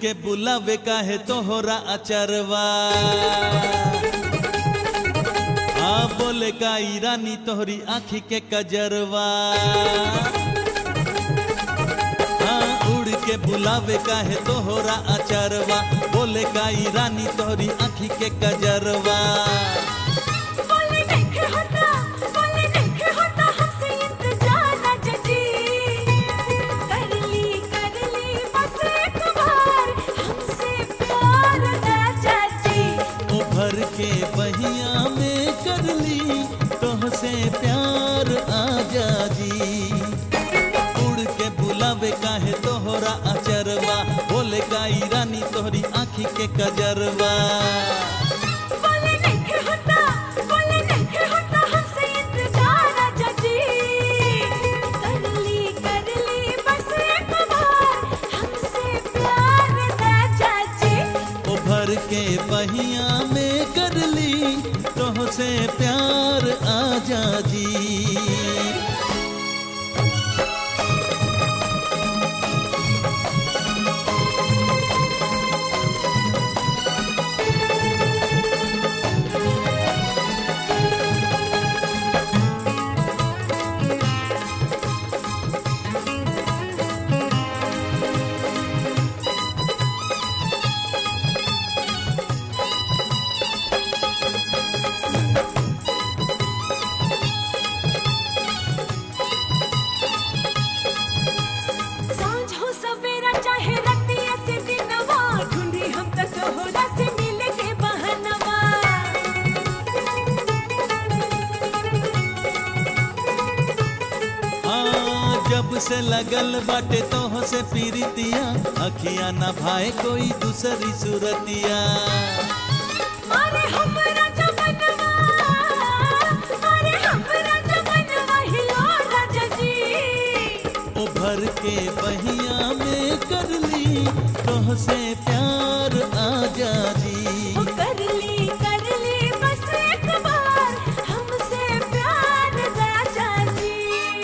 के बुलावे काहे तोहरा अचरवा आ बोले का ईरानी तोहरी आँखी के कजरवा हाँ उड़ के बुलावे काहे तोहरा अचरवा बोले का ईरानी तोहरी आँखी के कजरवा बोले नहीं होता बोले नहीं होता हमसे इंतजार ना जजी कर ली कर ली बस एक बार हमसे प्यार ना जजी ओ भर के बहिया में कर ली तोहसे प्यार आजा जी उड़ के बुलावे काहे तोहरा अचरवा बोले का ईरानी तोहरी आँखी के कजरवा बोले नहीं होता बोले नहीं होता हमसे इंतजार ना जजी कर ली कर ली बस एक बार हमसे प्यार ना जजी ओ भर के बहिया में कर ली तोहसे प्यार आजा जी सांझ हो सवेरा चाहे रतिया से दिनवा ढूंढी हम तक तोहरा से मिले के बहनवा हाँ जब से लगल बाटे तोह से पीरितिया अखिया ना भाई कोई दूसरी सूरतिया मारे हमरा जमनवा मारे हमरा जमनवा हिलो राजा जी ओ भर के बहिया में कर ली तोह से प्यार आजा जी ओ कर ली कर ली बस एक बार हमसे प्यार राजा जी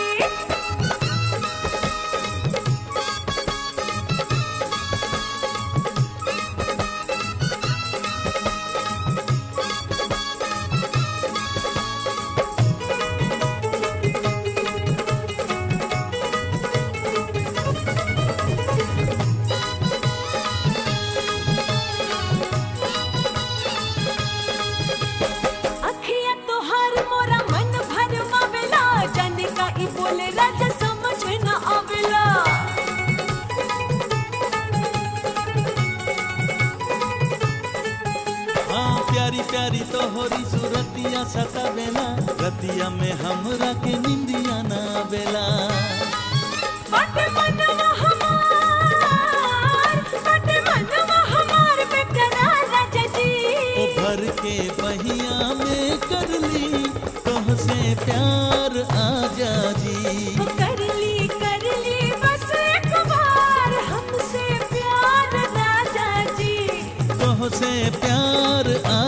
अखिया तोहार मोरा मन भरमावेला जाने का ई बोले राजा समझ न आवेला हाँ प्यारी प्यारी तोहरी सूरतिया सतावेला रतिया में हमरा के निंदिया ना बेला बट मनवा हमार बट मनवा हमार बेकरार राजा जी ओ भर के बहिया में कर ली तोह से प्यार आजा जी ओ कर ली कर ली बस एक बार हमसे प्यार राजा जी तोह से प्यार आ